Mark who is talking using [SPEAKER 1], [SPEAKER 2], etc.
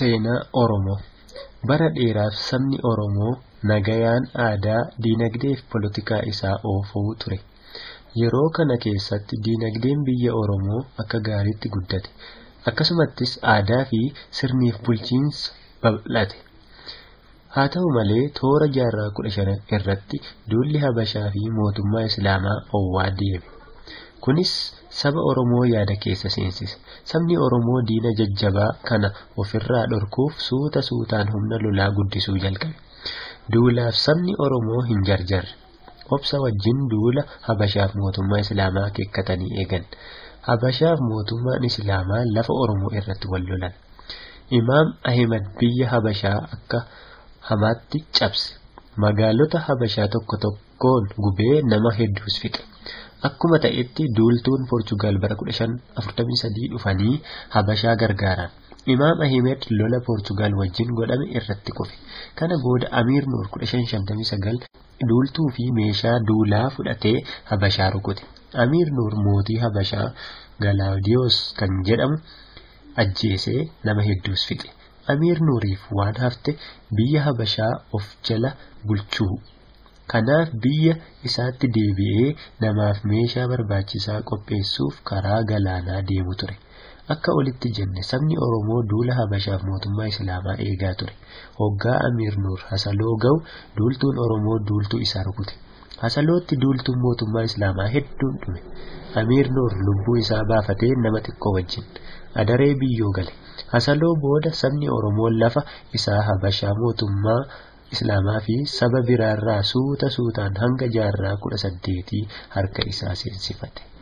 [SPEAKER 1] Seenaa Oromoo Bara dheeraaf sabni Oromoo nagayaan aadaa, diinagdee fi polotikaa isaa oofuu ture. Yeroo kana keessatti diinagdeen biyya Oromoo akka gaariitti guddate. Akkasumattis aadaa fi sirniif bulchiinsa babal'ate. Haa ta'u malee toora jaarraa kudha shan irratti duulli Habashaa fi mootummaa Islaamaa owwaa deeme. Kunis saba Oromoo yaada keessa seensise. Sabni Oromoo diina jajjabaa kana ofirraa dhorkuuf suuta suutaan humna lolaa guddisuu jalqabe. Duulaaf sabni Oromoo hin jarjarre. Obsa wajjin duula Habashaaf mootummaa Islaamaa akeekkatanii eegan. Habashaaf mootummaan Islaamaa lafa Oromoo irratti wal lolan. Imaam Ahimad biyya Habashaa akka hamaatti cabse. Magaalota Habashaa tokko tokkoon gubee nama hedduus fixe. Akkuma ta'etti duultuun Poorchugaal bara 1543 dhufanii Habashaa gargaaran. Imaam Ahimed lola Poorchugaal wajjin godhame irratti kufe. Kana booda Amiir Nuur 1559 duultuu fi meeshaa duulaa fudhatee Habashaa rukute. Amiir Nuur mootii Habashaa Galaadiyoos kan jedhamu ajjeesee nama hedduus fixe. Amiir Nuuriif waan hafte biyya Habashaa of jala bulchuu. Kanaaf biyya isaatti deebi'ee namaaf meeshaa barbaachisaa qopheessuuf karaa galaanaa deemu ture. Akka olitti jenne sabni Oromoo duula Habashaaf mootummaa Islaamaa eegaa ture. Hoggaa Amiir Nuur Hasaloo ga'u duultuun Oromoo duultuu isaa rukute. Hasalootti duultuun mootummaa Islaamaa hedduun dhume. Amiir Nuur lubbuu isaa baafatee nama xiqqoo wajjin adaree biyyoo gale. Hasaloo booda sabni Oromoo lafa isaa Habashaa mootummaa Islaamaa fi saba biraarraa suuta suutaan hanga jaarraa kudha saddeetii harka isaa seensifate.